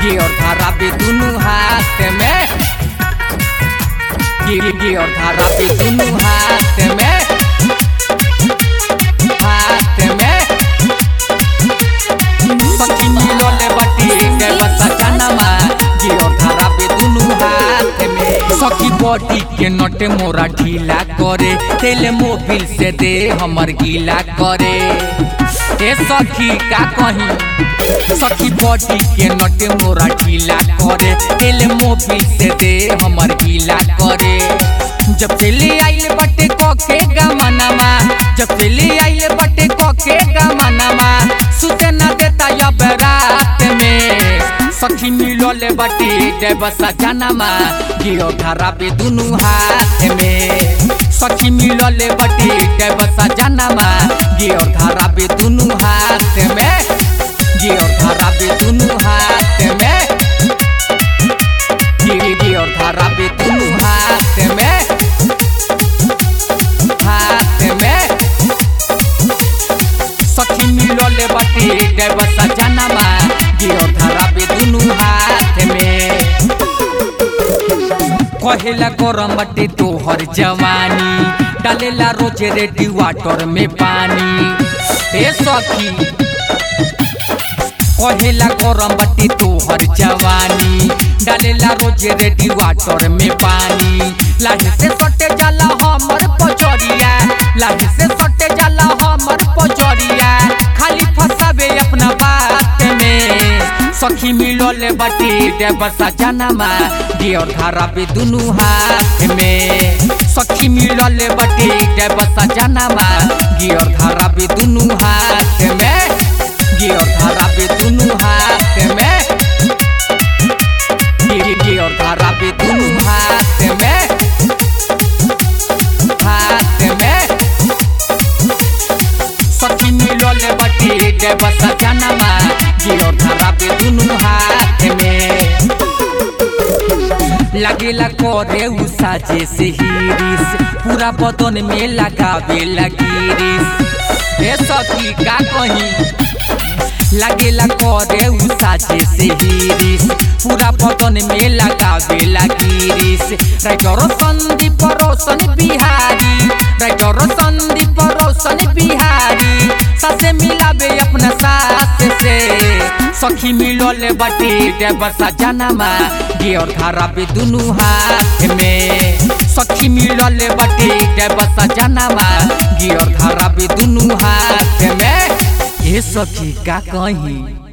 gear धारा पे दुनू हाथ में गिर गियर धारा पे दुनू हाथ में हाथ में सखी मिलल बाटी के बसा जनमा गियर धारा पे दुनू हाथ में सखी बॉडी के नट मोरा ढीला करे तेल मोबिल से दे हमर गीला करे ए सखी का कही सखी बॉडी के नट मोरा ढीला करे तेल मोबिल से दे हमर गीला करे जब से ले आइल बटे कोके गमनमा जब से ले आइल बटे कोके गमनमा सुते न देता अब रात में सखी मिलल बटे देवसा जनमा गियो धारा पे दुनू हाथ में सखी मिलल बटे देवसा जनमा गियो धारा पे दुनू हाथ में गियो धारा पे दुनू हाथ में गिरी गियो धारा पे दुनू हाथ में हाथ में सखी मिलल बटे देवसा जनमा गियो धारा पे दुनू हाथ में कहेला गरम बटे तोहर जवानी डालेला रोज रेडी वाटर में पानी ए सखी कहेला गरम बटे तोहर जवानी डालेला रोज रेडी वाटर में पानी लाही से सटे जाला हमर पचरिया लाही से सटे जाला हमर पचरिया खाली फसाबे अपना बात में सखी मिलल बटे देवसा जनमा गियर धारा पे दुनू हाथ में सखी मिलल बटे देवसा जनमा गियर धारा पे दुनू हाथ में गियर धारा पे दुनू हाथ में गिर गियर धारा पे दुनू हाथ में हाथ में सखी मिलल बटे देवसा जनमा गियर धारा पे दुनू हाथ में लगेला करे उ साजे से हिरिस पूरा बदन में लगावे लगिरिस ए सखी का कही लगेला करे उ साजे से हिरिस पूरा बदन में लगावे लगिरिस राइटर संदीप रोशन बिहारी राइटर संदीप रोशन बिहारी सासे मिलावे अपना सास से सखी मिलल बटे देवसा जनमा गियर धारा पे दुनू हाथ में सखी मिलल बटे देवसा जनमा गियर धारा पे दुनू हाथ में ए सखी का कहीं